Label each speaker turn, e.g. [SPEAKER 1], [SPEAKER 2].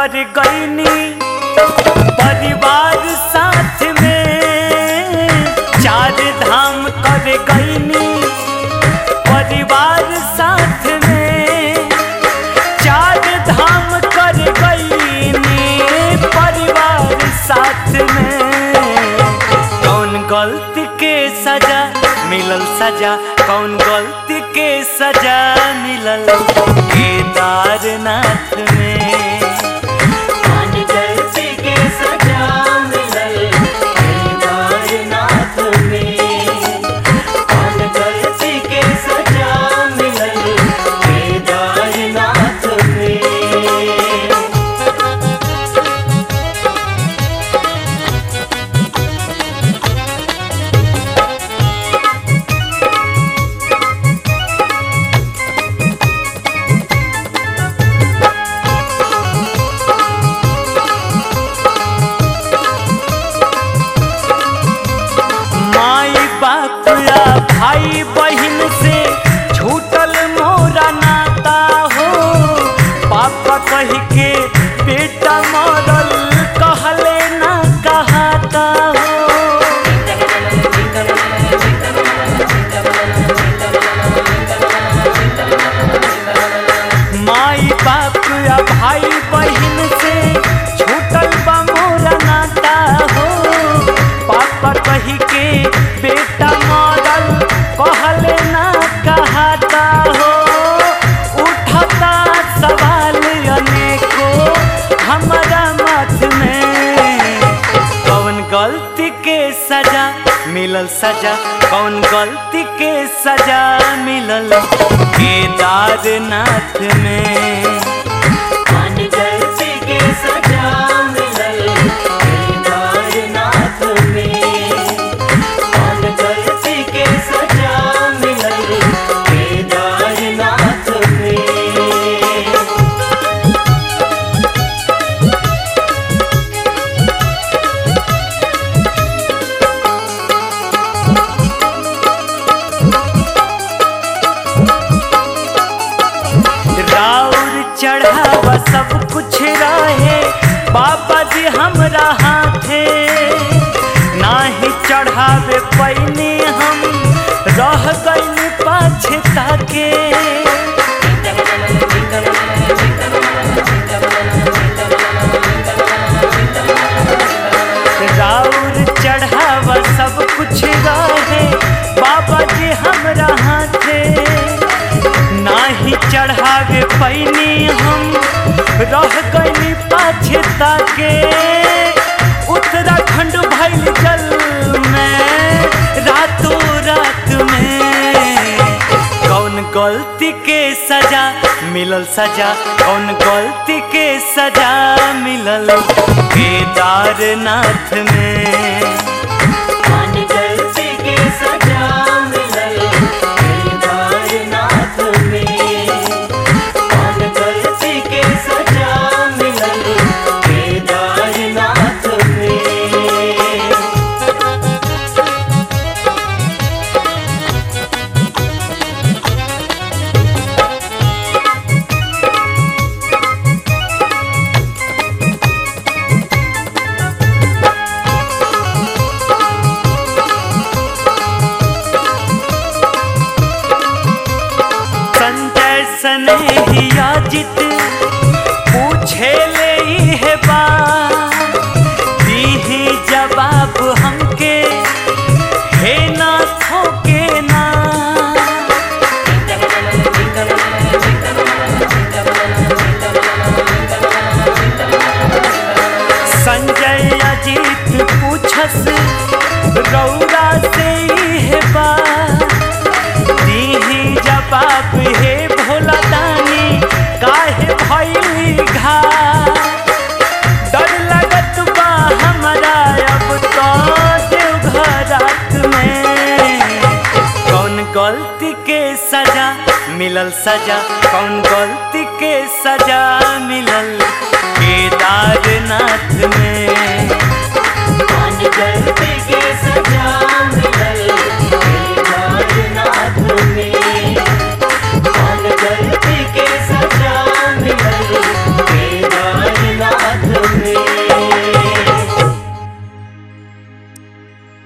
[SPEAKER 1] कर गईनी परिवार साथ में चार धाम कर गईनी परिवार साथ में चार धाम कर गईनी परिवार साथ में कौन गलती के सजा मिलल सजा कौन गलती के सजा मिलल केदारनाथ में
[SPEAKER 2] कौन गलती के सजा मिलल केदारनाथ में कौन गलती के सजा मिलल केदारनाथ में
[SPEAKER 1] माई बाप या भाई बहन से छूटल मोरा नाता हो पापा कह के बेटा मरल कहले ना कहाता हो माई बाप या भाई बहन से छूटल बा मोरा नाता हो पापा कही के बेटा मरल कहले ना कहाता हो उठता सवाल अनेको हमारा मत में कौन गलती के सजा मिलल सजा कौन गलती के सजा मिलल केदारनाथ में
[SPEAKER 2] कौन गलती के सजा मिलल केदारनाथ में कौन गलती के सजा मिलल केदारनाथ में
[SPEAKER 1] राउर चढ़ावा सब कुछ रहे बाबा जी हमरा हाथे नाही चढ़ावे पैनी हम रह गई पाछे ताके राउर चढ़ावा सब कुछ रहे बाबा जी हमरा हाथे नाही चढ़ावे पैनी हम रह गई पाछे ताके उत्तराखंड भैल जल में रातों रात में कौन गलती के सजा मिलल सजा कौन गलती के सजा मिलल केदारनाथ में
[SPEAKER 2] कौन गलती के सजा मिलल केदारनाथ में कौन गलती के सजा मिलल केदारनाथ में
[SPEAKER 1] संजय स्नेहिया जित पूछे ले है बा दीही जवाब हमके हे ना थोके ना संजय अजीत पूछस रौरा से है बा दीही जवाब हे भोला दानी काहे भइली घा डर लगत बा हमरा अब तो देवघरात में कौन गलती के सजा मिलल सजा कौन गलती के सजा मिलल केदारनाथ में
[SPEAKER 2] कौन गलती के